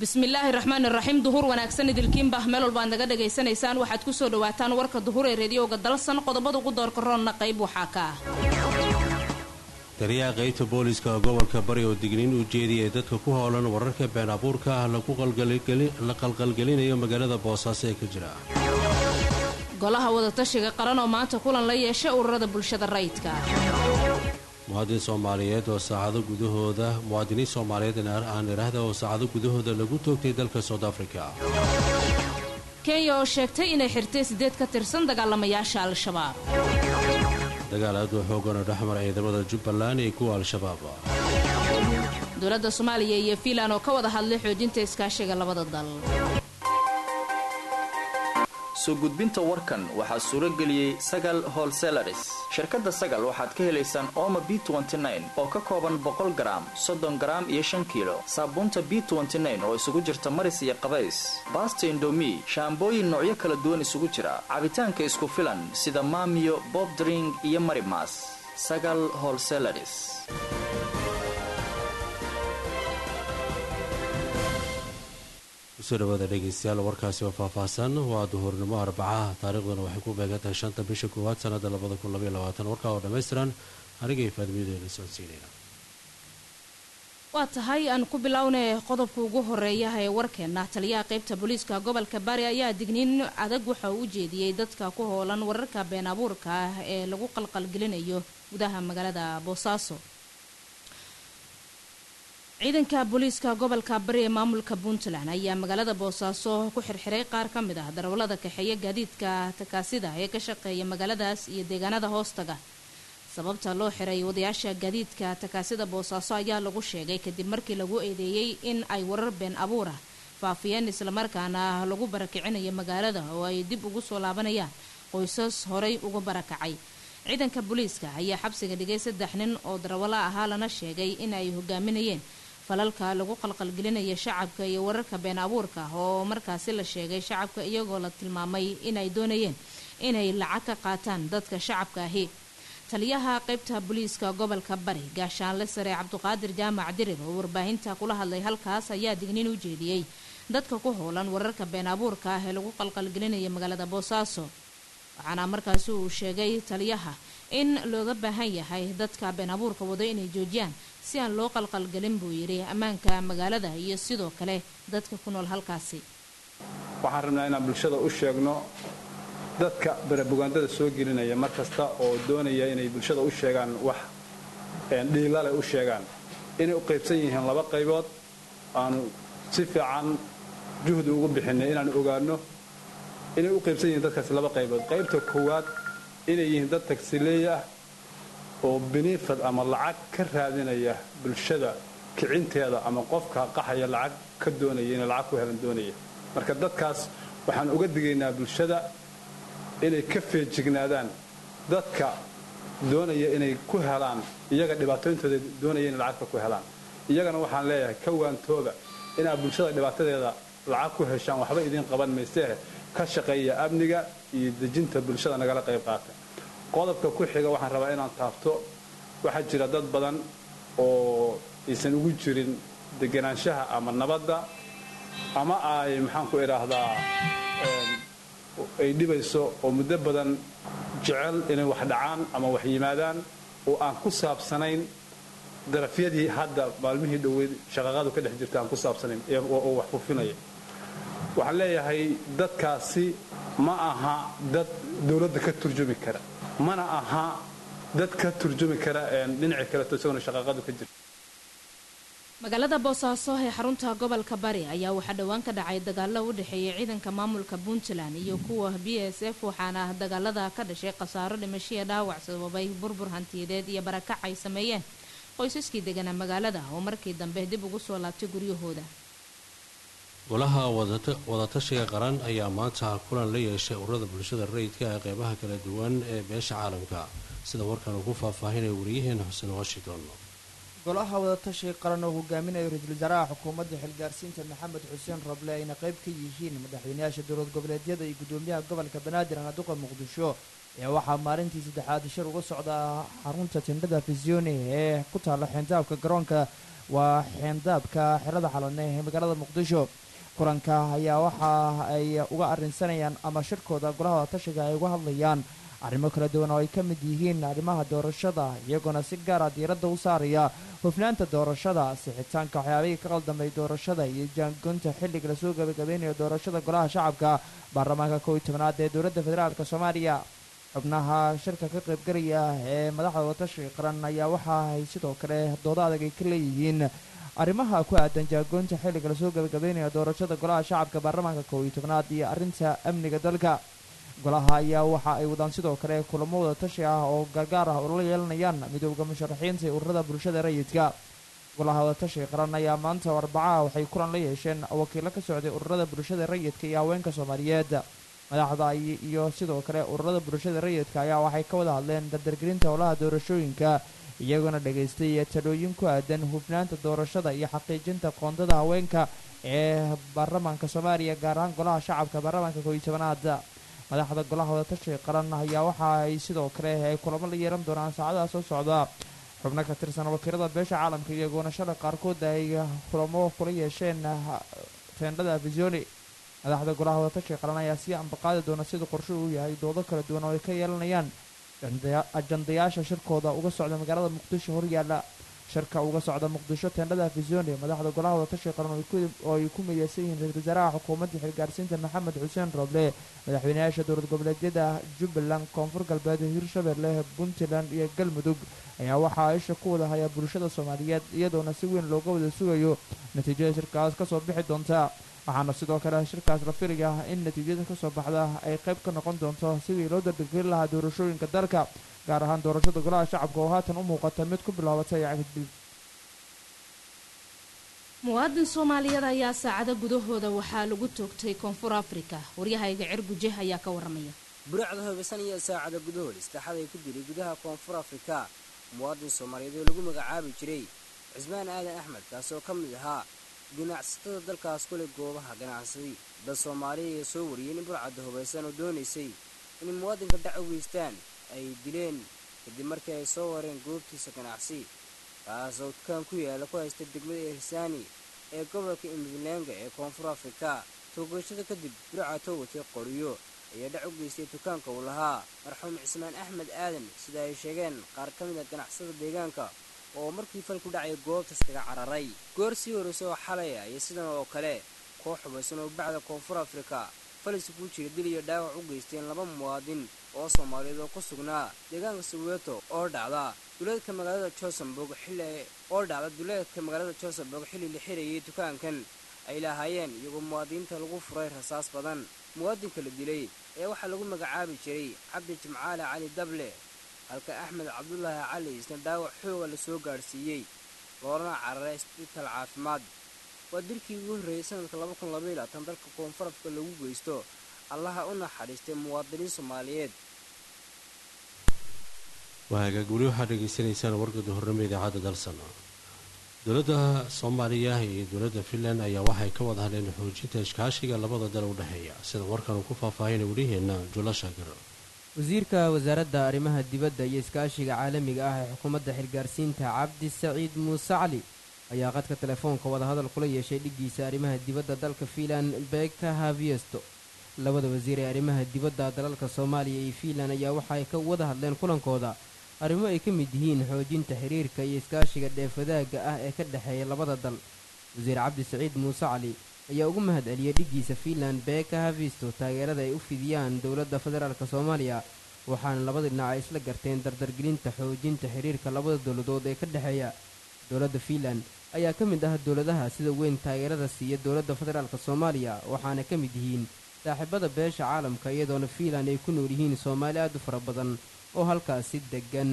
bismillaahi raxmaani raxiim duhur wanaagsan idilkiinba meel walba ad naga dhagaysanaysaan waxaad kusoo dhawaataan warka duhur ee reediyowga dalsan qodobada ugu doorka roonna qayb waxaa ka ah taliyaha qaybta booliska gobolka bari oo digniin u jeediyay dadka ku howlan wararka been abuurka ah la qalqalgelinayo magaalada boosaaso ee ka jira golaha wadatashiga qaran oo maanta kulan la yeeshay ururada bulshada rayidka muwaadin soomaaliyeed oo saacado gudahooda muwaadiniin soomaaliyeed aan idhaahda oo saacado gudahooda lagu toogtay dalka south africa kenya oo sheegtay inay xirtay sideed ka tirsan dagaalamayaasha al-shabaab dagaal aad u xoogan oo dhexmar ciidamada jubbaland iyo kuwa al-shabaab dowladda soomaaliya iyo fiinland oo ka wada hadlay xoojinta iskaashiga labada dal soo gudbinta warkan waxaa suuro geliyey sagal holselaris shirkadda sagal waxaad ka helaysaan ooma b oo ka kooban boqol garaam soddon garaam iyo shan kiilo saabuunta b oo isugu jirta maris iyo qabays baasta indomi shaambooyin noocyo kala duwan isugu jira cabitaanka isku filan sida maamiyo bobdring iyo marimas sagal holselaris kusoo dhawaada dhegeystayaal warkaasi oo faahfaahsan waa duhurnimo arbacaha taariikhduna waxay ku beegan tahay shanta bisha koowaad sanada labada kun labaiyo labaatan warkaa oo dhammaystiran anigay faadimiyadeena socodsiinayna waa tahay aan ku bilownay qodobka ugu horeeya ee warkeena taliyaha qaybta booliiska gobolka bari ayaa digniin adag waxa uu u jeediyey dadka ku hoolan wararka been abuurka ah ee lagu qalqalgelinayo gudaha magaalada boosaaso ciidanka booliiska gobolka bari ee maamulka puntland ayaa magaalada boosaaso ku xirxiray qaar ka mid ah darawallada kaxeeya gaadiidka takaasida ee ka shaqeeya magaaladaas iyo deegaanada hoostaga sababta loo xiray wadayaasha gaadiidka takaasida boosaaso ayaa lagu sheegay kadib markii lagu eedeeyey in ay warar been abuur ah faafiyeen islamarkaana lagu barakicinayo magaalada oo ay dib ugu soo laabanayaan qoysas horay uga barakacay ciidanka booliiska ayaa xabsiga dhigay saddex nin oo darawalla ahaa lana sheegay in ay hogaaminayeen falalka lagu qalqalgelinaya shacabka iyo wararka been abuurka oo markaasi la sheegay shacabka iyagoo la tilmaamay inay doonayeen inay lacag ka qaataan dadka shacabka ahi taliyaha qaybta booliiska gobolka bari gaashaanle sare cabduqaadir jaamac dirir oo warbaahinta kula hadlay halkaas ayaa digniin u jeediyey dadka ku howlan wararka been abuurka ah ee lagu qalqalgelinaya magaalada boosaaso waxaana markaasi uu sheegay taliyaha in looga baahan yahay dadka been abuurka wado inay joojiyaan si aan loo qalqalgelin buu yidhi ammaanka magaalada iyo sidoo kale dadka ku nool halkaasi waxaan rabnaa inaan bulshada u sheegno dadka barabugaandada soo gelinaya mar kasta oo doonaya inay bulshada u sheegaan wax dhiilale u sheegaan inay u qaybsan yihiin laba qaybood aanu si fiican juhdi ugu bixinay inaanu ogaano inay u qaybsan yihiin dadkaasi laba qaybood qaybta koowaad inay yihiin dad tagsileey ah oo benefad ama lacag ka raadinaya bulshada kicinteeda ama qofka qaxaya lacag ka doonaya inay lacag ku helan doonaya marka dadkaas waxaan uga digaynaa bulshada inay ka feejignaadaan dadka doonaya inay ku helaan iyaga dhibaatooyintooda doonaya inay lacagta ku helaan iyagana waxaan leeyahay ka waantooba inaad bulshada dhibaatadeeda lacag ku heshaan waxba idiin qaban mayseeh ka shaqeeya amniga iyo dejinta bulshada nagala qayb qaata qodobka ku xiga waxaan rabaa inaan taabto waxaa jira dad badan oo aysan ugu jirin deganaanshaha ama nabadda ama ay maxaan ku idhaahdaa ay dhibayso oo muddo badan jecel inay wax dhacaan ama wax yimaadaan oo aan ku saabsanayn darafyadii hadda maalmihii dhoweyd shaqaqadu ka dhex jirta aan ku saabsanayn oo wax fufinaya waxaan leeyahay dadkaasi ma aha dad dowladda ka turjumi kara mana aha dad ka turjumi kara dhinaci kaleto isagona shaqaqadu ka jirta magaalada boosaaso ee xarunta gobolka bari ayaa waxaa dhowaan ka dhacay dagaalo u dhexeeya ciidanka maamulka puntland iyo kuwa b s f waxaana dagaalada ka dhashay khasaaro dhimashiya dhaawac sababay burbur hantiyadeed iyo barakac ay sameeyeen qoysaskii deganaa magaalada oo markii dambe dib ugu soo laabtay guryahooda golaha wadatashiga qaran ayaa maanta kulan la yeeshay ururada bulshada rayidka ee qeybaha kala duwan ee beesha caalamka sida warkan uu ku faahfaahinaya wariyaheena xuseen washington golaha wadatashiga qaran oo hogaaminayo ra-iisul wasaaraha xukuumadda xilgaarsiinta maxamed xuseen roble ayna qayb ka yihiin madaxweynayaasha dowlad goboleedyada iyo gudoomiyaha gobolka banaadir anaduqa muqdisho ee waxaa maalintii saddexaad shir uga socda xarunta tindhada fisione ee ku taalla xeentaabka garoonka waa xeendaabka xerada xalane ee magaalada muqdisho kulanka ayaa waxa ay uga arrinsanayaan ama shirkooda golaha wadatashiga ay uga hadlayaan arrimo kala duwan oo ay ka mid yihiin arrimaha doorashada iyagoona si gaara diiradda u saaraya hufnaanta doorashada sixitaanka waxyaabihii ka qaldamay doorashada iyo jaangoynta xilliga lasoo gabagabeynayo doorashada golaha shacabka baarlamaanka kow iyo tobanaad ee dowladda federaalk soomaaliya xubnaha shirka ka qaybgalaya ee madaxda wadatashiga qaran ayaa waxa ay sidoo kale doodo adag ay ka leeyihiin arrimaha ku aadan jaagoynta xilliga lasoo gabagabeynayo doorashada golaha shacabka baarlamaanka kow iyo tobanaad iyo arrinta amniga dalka golaha ayaa waxa ay wadaan sidoo kale kulamo wada tashi ah oo gargaar ah oo la yeelanayaan midooda musharaxiinta ee ururada bulshada rayidka golaha wadatashiga qaran ayaa maanta oo arbacaha waxay kulan la yeesheen wakiilo ka socday ururada bulshada rayidka iyo haweenka soomaaliyeed madaxda iyo sidoo kale ururada bulshada rayidka ayaa waxay ka wada hadleen dardargelinta howlaha doorashooyinka iyagoona dhageystay talooyin ku aadan hufnaanta doorashada iyo xaqiijinta qoondada haweenka ee baarlamaanka soomaaliya gaar ahaan golaha shacabka baarlamaanka kooiyo tobanaad madaxda golaha wadatashiga qaran ayaa waxa ay sidoo kale ay kulamo la yeelan doonaan saacadaha soo socda xubno ka tirsan wakiilada beesha caalamka iyagoona shalay qaarkood ay kulamo kula yeesheen teendhada afisoni madaxda golaha wadatashiga qaran ayaa sii ambaqaadi doona sida qorshuhu u yahay doodo kala duwan oo ay ka yeelanayaan ajandayaasha shirkooda uga socda magaalada muqdisho horyaala shirka uga socda muqdisho teendhada afisoni madaxda golaha wadatashiga qaran oo ay ku mideysan yihiin ra-isul wasaaraha xukuumadda xilgaarsiinta maxamed xuseen roble madaxweynayaasha dowlad goboleedyada jubbaland koonfur galbeed hirshabelle puntland iyo galmudug ayaa waxaa isha ku wada hayaa bulshada soomaaliyeed iyadoona si weyn looga wada sugayo natiijada shirkaas kasoo bixi doonta waxaana sidoo kale shirkaas la filaya in natiijada kasoo baxda ay qayb ka noqon doonto sidii loo dardargelin lahaa doorashooyinka dalka gaar ahaan doorashada golaha shacabka oo haatan u muuqata mid ku bilaabatay cagdib muwaadin soomaaliyeed ayaa saacado gudahooda waxaa lagu toogtay koonfur afrika waryahayga cirguje ayaa ka waramaya buracda hoobaysan iyo saacada gudahood istaaxad ay ku dilay gudaha koonfur afrika muwaadin soomaaliyeed oo lagu magacaabi jiray cismaan aadan axmed kaasoo ka mid ahaa ganacsatada dalkaas kuleh goobaha ganacsadi dad soomaaliya ayaa soo wariyeen in burcadda hubaysan oo doonaysay inay muwaadinka dhac u geystaan ay dileen kadib markii ay soo wareen goobtiisa ganacsi kaasoo dukaan ku yaala ku haysta degmada irsaani ee gobolka imidlenga ee koonfur afrika toogashada kadib burca toogotay qoriyo ayaa dhac u geystay dukaanka uu lahaa marxuum cismaan axmed aadan sida ay sheegeen qaar ka mid a ganacsada deegaanka oo markii fal ku dhacay goobtaas kaga cararay goor sii horreysa oo xalaya iyo sidan oo kale koox hubaysan oo bacda koonfur afrika falis kuu jira dil iyo dhaawac u geysteen laba muwaadin oo soomaaliyeed oo ku sugnaa deegaanka soweeto oo dhacda duleedka magaalada josenburg xilli oo dhacda duleedka magaalada josenburg xilli la xirayay dukaankan ay lahaayeen iyagoo muwaadiniinta lagu furay rasaas badan muwaadinka la dilay ee waxaa lagu magacaabi jiray cabdi jimcaale cali dable halka axmed cabdulaahi cali isna dhaawac xooga la soo gaadhsiiyey loolana cararay isbitaal caafimaad waa dilkii ugu horreeyey sanadka dalka koonfur afrika lagu geysto allaha u naxariistay muwaadiniin soomaaliyeed waagaag weli waxaad dhegaysanaysaan wargada hornimo idaacadda dalsan dowladda soomaaliya iyo dowladda finland ayaa waxay ka wada hadleen xoojinta iskaashiga labada dal u dhexeeya sida warkan uu ku faahfaahinay weliheenna jula shaakir wasiirka wasaaradda arrimaha dibadda iyo iskaashiga caalamiga ah ee xukuumadda xilgaarsiinta cabdi saciid muuse cali ayaa qadka telefoonka wadahadal kula yeeshay dhiggiisa arrimaha dibadda dalka fiinland beka haviesto labada wasiir ee arrimaha dibadda dalalka soomaaliya iyo fiinland ayaa waxa ay ka wada hadleen kulankooda arrimo ay ka mid yihiin xoojinta xiriirka iyo iskaashiga dheefadaagga ah ee ka dhexeeya labada dal wasiir cabdi saciid muuse cali ayaa ugu mahad celiyey dhiggiisa fiinland beka havisto taageerada ay u fidiyaan dowladda federaalk soomaaliya waxaana labada dhinac ay isla garteen dardargelinta xoojinta xiriirka labada dowladood ee ka dhexeeya dowladda fiinland ayaa ka mid ah dowladaha sida weyn taageerada siiya dowladda federaalk soomaaliya waxaana ka mid yihiin saaxiibada beesha caalamka iyadoona fiinland ay ku nool yihiin soomaali aad u fara badan oo halkaasi degan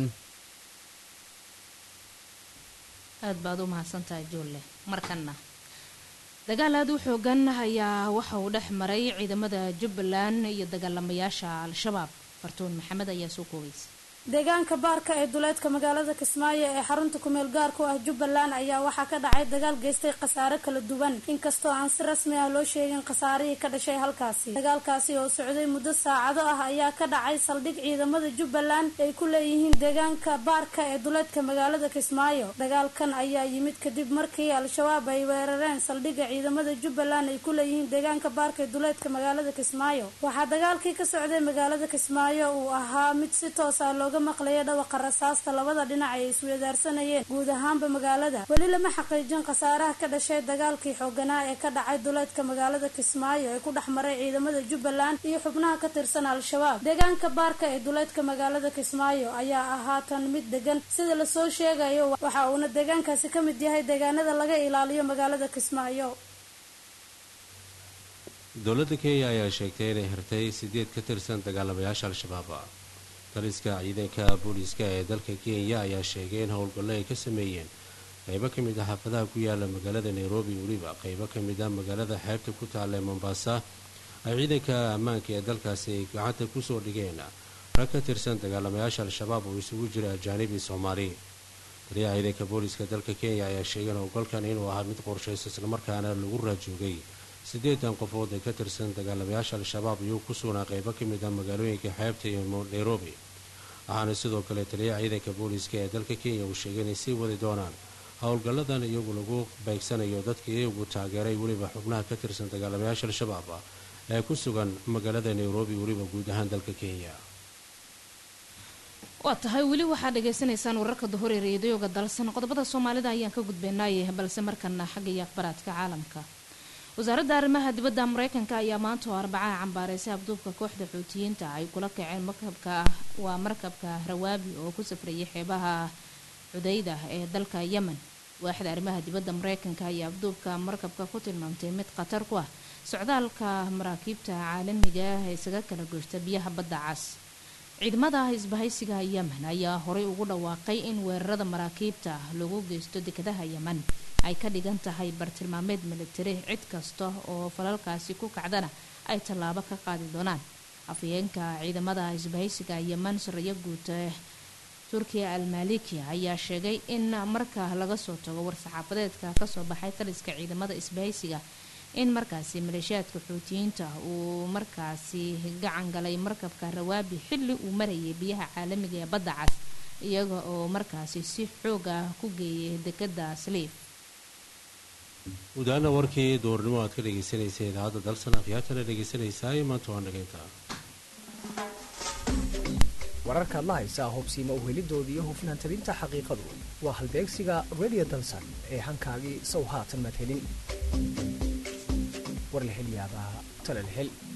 aad baad u mahadsantahay joolle markanna dagaal aad u xoogan ayaa waxa uu dhex maray ciidamada jubbaland iyo dagaalamayaasha al-shabaab fartuun maxamed ayaa soo koogaysa deegaanka baarka ee duleedka magaalada kismaayo ee xarunta kumeel gaarku ah jubbaland ayaa waxaa ka dhacay dagaal geystay khasaare kala duwan inkastoo aan si rasmi ah loo sheegin khasaarihii ka dhashay halkaasi dagaalkaasi oo socday muddo saacado ah ayaa ka dhacay saldhig ciidamada jubbaland ay ku leeyihiin deegaanka baarka ee duleedka magaalada kismaayo dagaalkan ayaa yimid kadib markii al-shabaab ay weerareen saldhigga ciidamada jubbaland ay ku leeyihiin deegaanka baarka ee duleedka magaalada kismaayo waxaa dagaalkii ka socday magaalada kismaayo uu ahaa mid si toos ah looga maqlaya dhawaqa rasaasta labada dhinac ay isweedaarsanayeen guud ahaanba magaalada weli lama xaqiijin khasaaraha ka dhashay dagaalkii xooganaa ee ka dhacay duleedka magaalada kismaayo ee ku dhex maray ciidamada jubbaland iyo xubnaha ka tirsan al-shabaab deegaanka baarka ee duleedka magaalada kismaayo ayaa ahaatan mid degan sida lasoo sheegayo waxa uuna deegaankaasi ka mid yahay deegaanada laga ilaaliyo magaalada kismaayo dowladda kenya ayaa sheegtay inay hirtay sideed ka tirsan dagaalamayaasha al-shabaab taliska ciidanka booliiska ee dalka kenya ayaa sheegay in howlgallo ay ka sameeyeen qaybo ka mid ah xaafadaha ku yaala magaalada nairobi weliba qaybo ka mid ah magaalada xeebta ku taalla ee mombasa ay ciidanka ammaanka ee dalkaasi ay gacanta kusoo dhigeen rag ka tirsan dagaalamayaasha al-shabaab oo isugu jira ajaanibi soomaali taliyaha ciidanka booliiska dalka kenya ayaa sheegay in howlgalkan inuu ahaa mid qorshaysa islamarkaana lagu raajoogay siddeetan qofood ee ka tirsan dagaalamayaasha al-shabaab iyuu ku sugnaa qaybo ka mid ah magaalooyinka xeebta iyo nairobi waxaana sidoo kale taliyaha ciidanka booliiska ee dalka kenya uu sheegay inay sii wadi doonaan howlgalladan iyagu lagu beegsanayo dadka iyagu taageeray weliba xubnaha ka tirsan dagaalamayaasha al-shabaab ee ku sugan magaalada nairobi weliba guud ahaan dalka kenya waa tahay weli waxaad dhagaysanaysaan wararka duhur ee reediyoga dalsan qodobada soomaalida ayaan ka gudbeenaaye balse markana xagga iyo akhbaraadka caalamka wasaaradda arrimaha dibadda mareykanka ayaa maanta oo arbacaha cambaaraysay abduubka kooxda xuutiyiinta ay kula kaceen markabka waa markabka rawaabi oo ku safrayay xeebaha cudayda ee dalka yemen waaxda arrimaha dibadda mareykanka ayaa abduubka markabka ku tilmaamtay mid khatar ku ah socdaalka maraakiibta caalamiga ah ee isaga kala goysta biyaha badda cas ciidamada isbahaysiga yemen ayaa horey ugu dhawaaqay in weerarada maraakiibta lagu geysto dekadaha yemen ay ka dhigan tahay bartilmaameed militari cid kasta oo falalkaasi ku kacdana ay tallaabo ka qaadi doonaan afhayeenka ciidamada isbahaysiga yemen sarayo guud turkiya almalikiya ayaa sheegay in marka laga soo tago war-saxaafadeedka kasoo baxay taliska ciidamada isbahaysiga in markaasi maleeshiyaadka xuutiyiinta uu markaasi gacan galay markabka rawaabi xilli uu marayay biyaha caalamiga ee badda cas iyaga oo markaasi si xoog ah ku geeyay dekada sliif gudaana warkii duurnimo aad ka dhegaysanaysa idaacadda dalsan akhyaartana dhegaysanaysaa maanta waa nageynta wararkaad la haysaa hubsiima uhelidoodii iyo hufnaan tabinta xaqiiqadu waa halbeegsiga radio dalsan ee hankaagii sow haatan maad helin war la helyaabaa talal hel